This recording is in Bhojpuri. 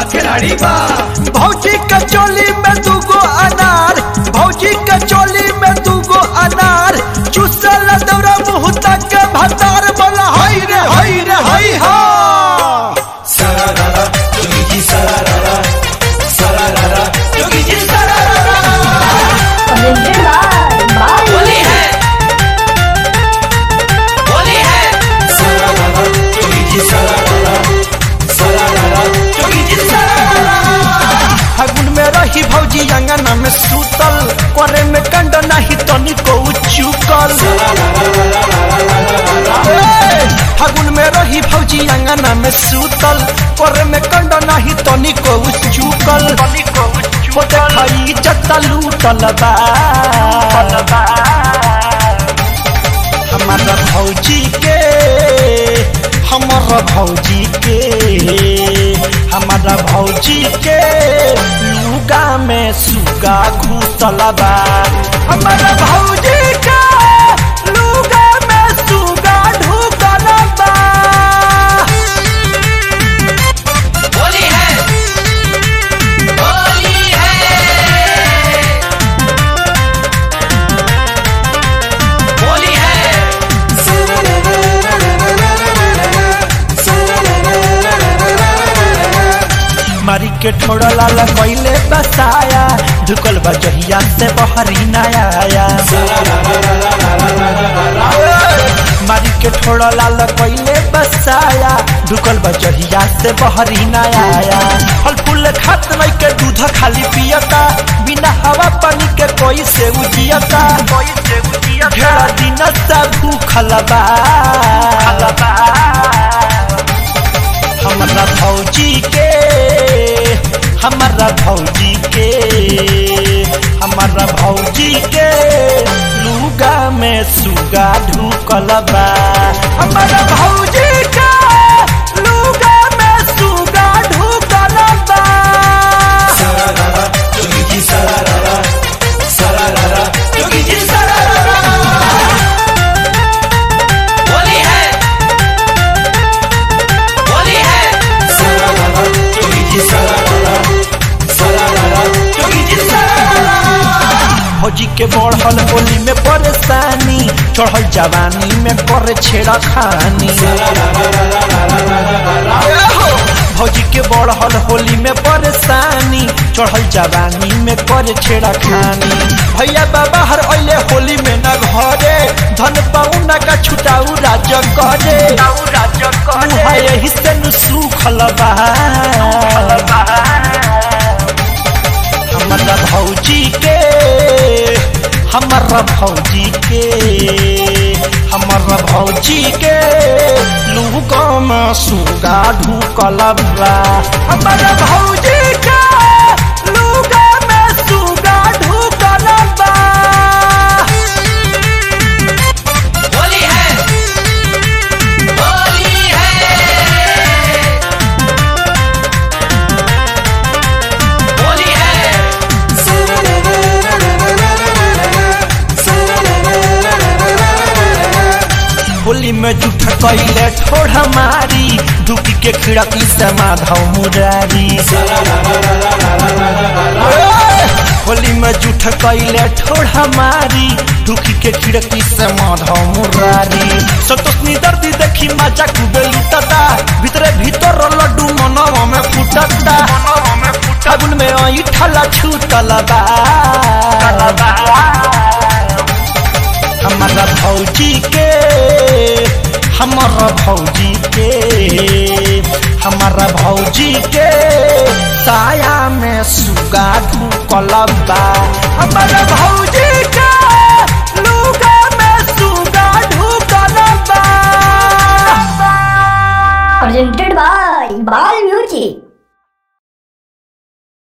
खिलाड़ी बा भौजी के चोली में दूगो अनार भौजी के चोली में दूगो अनार चुसल दौरा मुँह तक के भतार बोला हई रे हई रे हई हा सरारा जोगी जी सरारा सरारा जोगी जी सरारा होली है होली है सरारा जोगी जी सरारा सरारा जोगी जी सरारा फागुन में रही भौजी अंगना में सूतल करे में कंड नहीं तनी को चुकल ए, फागुन में रही भौजी अंगना में सूतल करे में कंड नहीं तनी को चुकल वो देखाई जत्ता लूटल बा हमारा भौजी के हमारा भौजी के हमारा भौजी के लुगा में सुगा घुसल बा हमारा भौजी के लुगा में सुगा ढुकल बा होली है होली है होली है मारी के ठोड़ा लाला कैले बसाया झुकल बा जहिया से बहरी नया आया मारी के ठोड़ा लाला कैले बसाया झुकल बा जहिया से बहरी नया आया फल फूल खात नहीं के दूध खाली पियता बिना हवा पानी के कोई से उजियता घेरा दिन से भूखल बा हमारा भौजी के हमारा भौजी के हमारा भौजी के लुगा में सुगा ढुकल बा हमारा भौजी के लुगा में सुगा ढुकल बा सरारा जोगी जी सरारा सरारा जोगी जी सरारा होली है होली है सरारा जोगी जी सरारा सरारा जोगी जी सरारा भौजी के बढ़ल होली में परेशानी चढ़ल जवानी में करे छेड़ा खानी भौजी के बढ़ल होली में परेशानी चढ़ल जवानी में करे छेड़ा खानी भैया बाबा हर अले होली में न घरे धन पाउना का छुटाऊ राज करे उहाँ यही से नु सुखल बा हमारा भौजी के हमारा भौजी के हमारा भौजी के लुगा में सुगा ढुकल बा हमारा भौजी के लुगा में सुगा ढुकल बा होली है होली है होली है होली में जूठ कैले ठोड़ मारी दुखी के खिड़की से माधव मुरारी होली में जूठ कैले ठोड़ मारी दुखी के खिड़की से माधव मुरारी संतोषनी दर्दी देखी मजा खूबे लुटता भीतरे भीतर लड्डू मनवा में फुटता फागुन में आई ठला छूटल बा हमारा भौजी के हमारा भौजी के हमारा भौजी के साया में सुगा ढुकल बा हमारा भौजी के